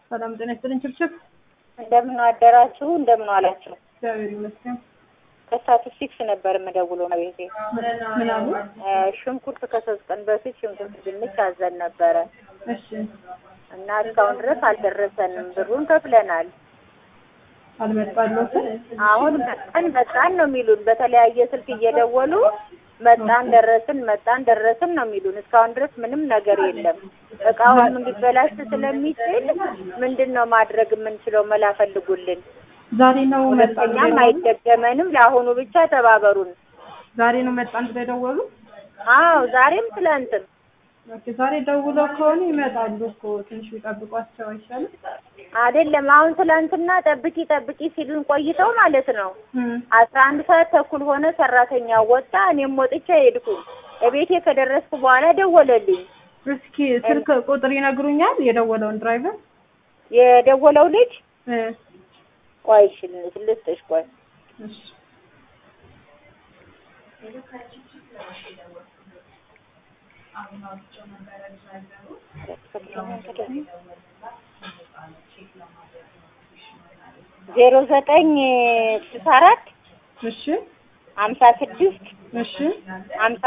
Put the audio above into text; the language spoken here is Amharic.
ሰላም ጤና ይስጥልኝ። ችብችብ እንደምን አደራችሁ? እንደምን ዋላችሁ? እግዚአብሔር ይመስገን። ከስታቲስቲክስ ነበር የምደውለው ቤቴ። ምን አሉ? ሽንኩርት ከሶስት ቀን በፊት ሽንኩርት ድንች አዘን ነበረ እሺ እና እስካሁን ድረስ አልደረሰንም። ብሩን ከፍለናል። አልመጣለትም። አሁን መጣን መጣን ነው የሚሉን። በተለያየ ስልክ እየደወሉ መጣን ደረስን፣ መጣን ደረስን ነው የሚሉን። እስካሁን ድረስ ምንም ነገር የለም። እቃውም ሊበላሽ ስለሚችል ምንድን ነው ማድረግ የምንችለው? መላ ፈልጉልን። ዛሬ ነው መጣን ሁለተኛም ብለው አይደገመንም። ለአሁኑ ብቻ ተባበሩን። ዛሬ ነው መጣን ብለው የደወሉ። አዎ ዛሬም ትላንትም ኦኬ ዛሬ ደውለው ከሆነ ይመጣሉ እኮ ትንሽ ቢጠብቋቸው አይሻልም? አይደለም። አሁን ትላንትና ጠብቂ ጠብቂ ሲሉን ቆይተው ማለት ነው እም አስራ አንድ ሰዓት ተኩል ሆነ። ሰራተኛ ወጣ፣ እኔም ወጥቼ ሄድኩኝ። እቤቴ ከደረስኩ በኋላ ደወለልኝ። እስኪ ስልክ ቁጥር ይነግሩኛል የደወለውን ድራይቨር የደወለው ልጅ እ ቆይ እሺ ልስጥሽ፣ ቆይ እሺ ዜሮ ዘጠኝ ስልሳ አራት እሺ ሀምሳ ስድስት እሺ ሀምሳ